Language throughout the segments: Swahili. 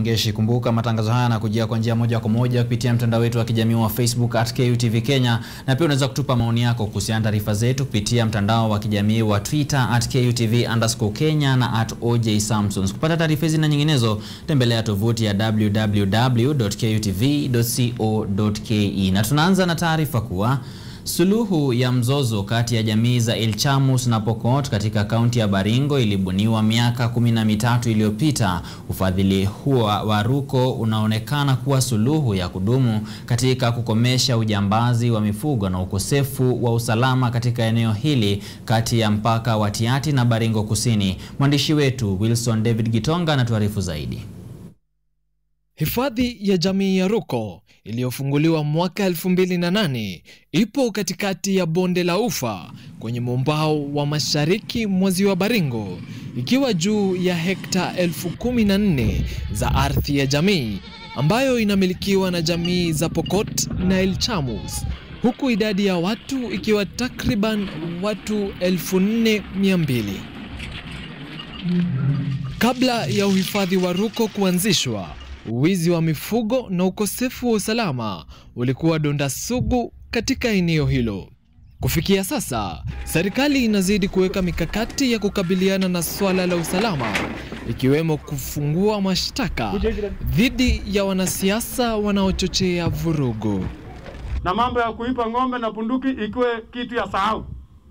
Ngeshi. Kumbuka matangazo haya yanakujia kwa njia moja kwa moja kupitia mtandao wetu wa kijamii wa Facebook at KUTV Kenya, na pia unaweza kutupa maoni yako kuhusiana na taarifa zetu kupitia mtandao wa kijamii wa Twitter at KUTV underscore Kenya na at OJ Samsons. Kupata taarifa hizi na nyinginezo, tembelea tovuti ya www.kutv.co.ke. Na tunaanza na taarifa kuwa Suluhu ya mzozo kati ya jamii za Ilchamus na Pokot katika kaunti ya Baringo ilibuniwa miaka kumi na mitatu iliyopita. Ufadhili huo wa Ruko unaonekana kuwa suluhu ya kudumu katika kukomesha ujambazi wa mifugo na ukosefu wa usalama katika eneo hili kati ya mpaka wa Tiaty na Baringo Kusini. Mwandishi wetu Wilson David Gitonga anatuarifu zaidi. Hifadhi ya jamii ya Ruko iliyofunguliwa mwaka 2008 ipo katikati ya bonde la Ufa kwenye mwambao wa mashariki mwa ziwa Baringo, ikiwa juu ya hekta elfu kumi na nne za ardhi ya jamii ambayo inamilikiwa na jamii za Pokot na Ilchamus, huku idadi ya watu ikiwa takriban watu 4200. Kabla ya uhifadhi wa Ruko kuanzishwa Uwizi wa mifugo na ukosefu wa usalama ulikuwa donda sugu katika eneo hilo. Kufikia sasa, serikali inazidi kuweka mikakati ya kukabiliana na swala la usalama, ikiwemo kufungua mashtaka dhidi ya wanasiasa wanaochochea vurugu. Na mambo ya kuipa ng'ombe na bunduki ikiwe kitu ya sahau,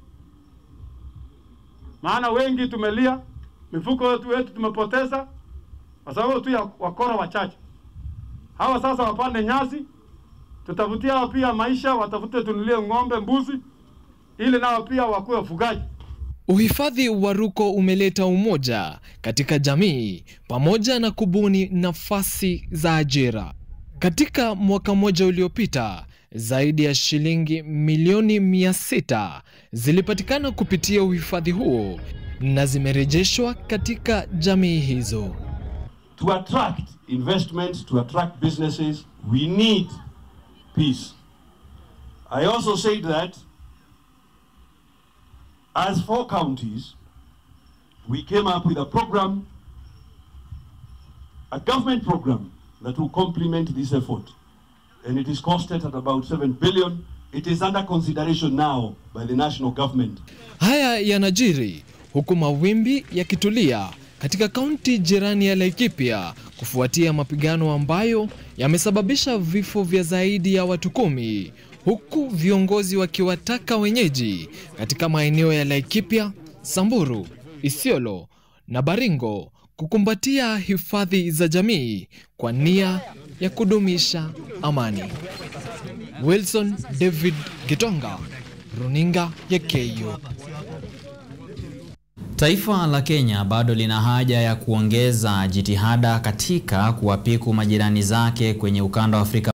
maana wengi tumelia, mifugo wetu wetu tumepoteza kwa sababu tu ya wakora wachache hawa. Sasa wapande nyasi, tutafutia hao pia maisha, watafute tunulie ng'ombe, mbuzi, ili nao pia wakuwe wafugaji. Uhifadhi wa Ruko umeleta umoja katika jamii pamoja na kubuni nafasi za ajira. Katika mwaka mmoja uliopita, zaidi ya shilingi milioni mia sita zilipatikana kupitia uhifadhi huo na zimerejeshwa katika jamii hizo. To attract investments, to attract businesses, we need peace. I also said that as four counties, we came up with a program, a government program that will complement this effort. And it is costed at about 7 billion. It is under consideration now by the national government. Haya yanajiri huku mawimbi yakitulia katika kaunti jirani ya Laikipia kufuatia mapigano ambayo yamesababisha vifo vya zaidi ya watu kumi, huku viongozi wakiwataka wenyeji katika maeneo ya Laikipia, Samburu, Isiolo na Baringo kukumbatia hifadhi za jamii kwa nia ya kudumisha amani. Wilson David Gitonga, Runinga ya KU. Taifa la Kenya bado lina haja ya kuongeza jitihada katika kuwapiku majirani zake kwenye ukanda wa Afrika